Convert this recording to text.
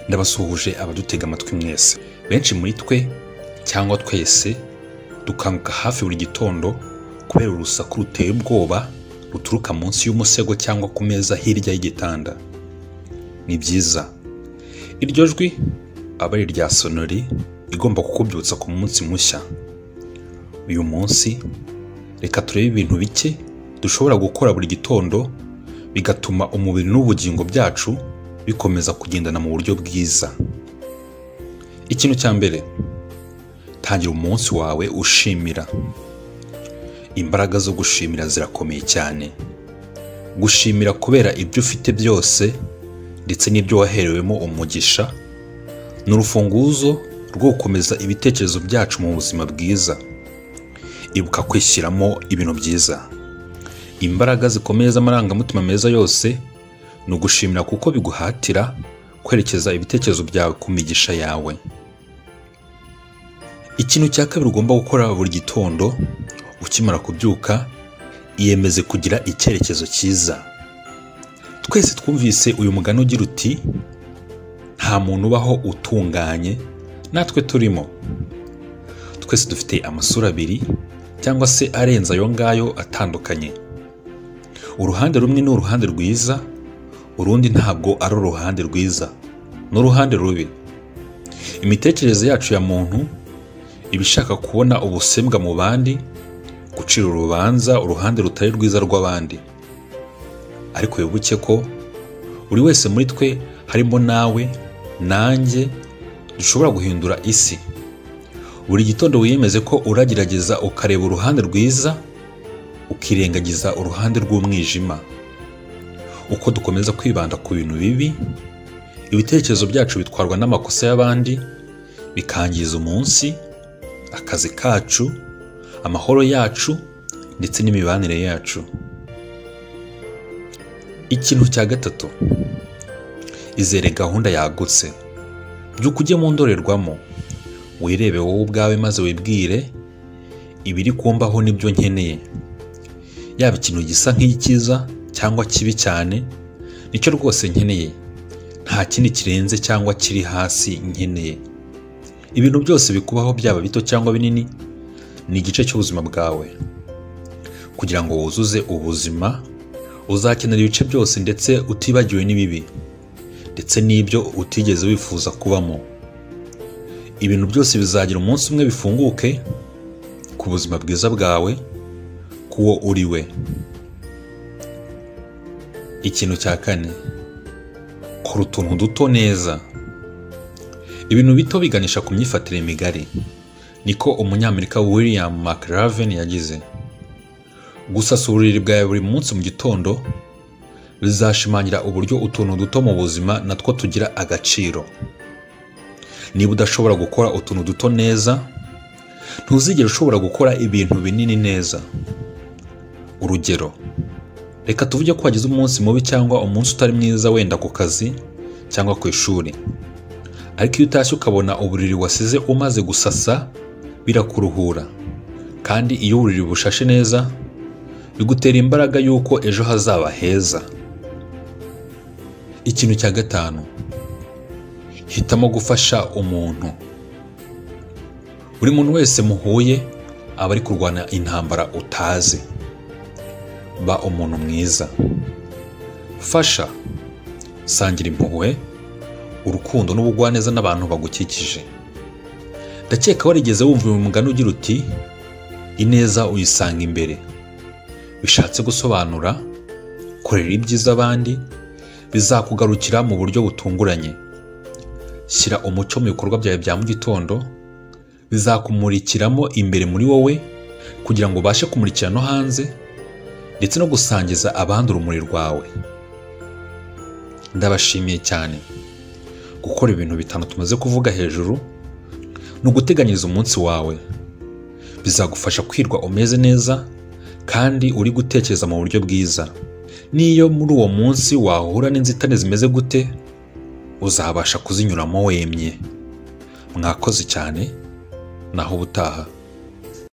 ndabasuhuje abadutega amatwi mwese benshi muri twe cyangwa twese dukanguka hafi buri gitondo kubera urusaku ruteye ubwoba ruturuka munsi y'umusego cyangwa ku meza hirya y'igitanda ni byiza iryo jwi aba ari irya sonori igomba kukubyutsa ku munsi mushya uyu munsi reka turebe ibintu bike dushobora gukora buri gitondo bigatuma umubiri n'ubugingo byacu bikomeza kugendana mu buryo bwiza ikintu cya mbere tangira umunsi wawe ushimira imbaraga zo gushimira zirakomeye cyane gushimira kubera ibyo ufite byose ndetse n'ibyo waherewemo umugisha ni urufunguzo rwo gukomeza ibitekerezo byacu mu buzima bwiza ibuka kwishyiramo ibintu byiza imbaraga zikomeye z'amarangamutima meza yose ni ugushimira kuko biguhatira kwerekeza ibitekerezo byawe ku migisha yawe ikintu cya kabiri ugomba gukora buri gitondo ukimara kubyuka iyemeze kugira icyerekezo cyiza twese twumvise uyu mugani ugira uti nta muntu ubaho utunganye natwe turimo twese dufite amasura abiri cyangwa se arenze ayo ngayo atandukanye uruhande rumwe ni uruhande rwiza urundi ntabwo ari uruhande rwiza ni uruhande rubi imitekerereze yacu ya muntu iba ishaka kubona ubusembwa mu bandi gucira urubanza uruhande rutari rwiza rw'abandi ariko wibuke ko buri wese muri twe harimo nawe nanjye dushobora guhindura isi buri gitondo wiyemeze ko uragerageza ukareba uruhande rwiza ukirengagiza uruhande rw'umwijima uko dukomeza kwibanda ku bintu bibi ibitekerezo byacu bitwarwa n'amakosa y'abandi bikangiza umunsi akazi kacu amahoro yacu ndetse n'imibanire yacu ikintu cya gatatu izere gahunda yagutse byuka ujye mu ndorerwamo wirebe wowe ubwawe maze wibwire ibiri kumbaho nibyo nkeneye yaba ikintu gisa nk'icyiza cyangwa kibi cyane nicyo rwose nkeneye nta kindi kirenze cyangwa kiri hasi nkeneye ibintu byose bikubaho byaba bito cyangwa binini ni igice cy'ubuzima bwawe kugira ngo wuzuze ubuzima uzakenera ibice byose ndetse utibagiwe n'ibibi ndetse n'ibyo utigeze wifuza kubamo ibintu byose bizagira umunsi umwe bifunguke ku buzima bwiza bwawe k'uwo uri we ikintu cya kane kora utuntu duto neza ibintu bito biganisha ku myifatire migari niko umunyamerika william mcraven yagize gusasa uburiri bwawe buri munsi mu gitondo bizashimangira uburyo utuntu duto mu buzima natwo tugira agaciro niba udashobora gukora utuntu duto neza ntuzigere ushobora gukora ibintu binini neza urugero reka tuvuge ko wagize umunsi mubi cyangwa umunsi utari mwiza wenda ku kazi cyangwa ku ishuri ariko iyo utashye ukabona uburiri wasize umaze gusasa birakuruhura kandi iyo uburiri bushashe neza bigutera imbaraga y'uko ejo hazaba heza ikintu cya gatanu hitamo gufasha umuntu buri muntu wese muhuye aba ari kurwana intambara utazi ba umuntu mwiza fasha sangira impuhwe urukundo n'ubugwaneza n'abantu bagukikije ndakeka warigeze wumva uyu mugani ugira uti ineza uyisanga imbere bishatse gusobanura korera ibyiza abandi bizakugarukira mu buryo butunguranye shyira umuco mu bikorwa byawe bya mu gitondo bizakumurikiramo imbere muri wowe kugira ngo ubashe kumurikira no hanze ndetse no gusangiza abandi urumuri rwawe ndabashimiye cyane gukora ibintu bitanu tumaze kuvuga hejuru ni uguteganyiriza umunsi wawe bizagufasha kwirwa umeze neza kandi uri gutekereza mu buryo bwiza n'iyo muri uwo munsi wahura n'inzitane zimeze gute uzabasha kuzinyuramo wemye mwakoze cyane naho ubutaha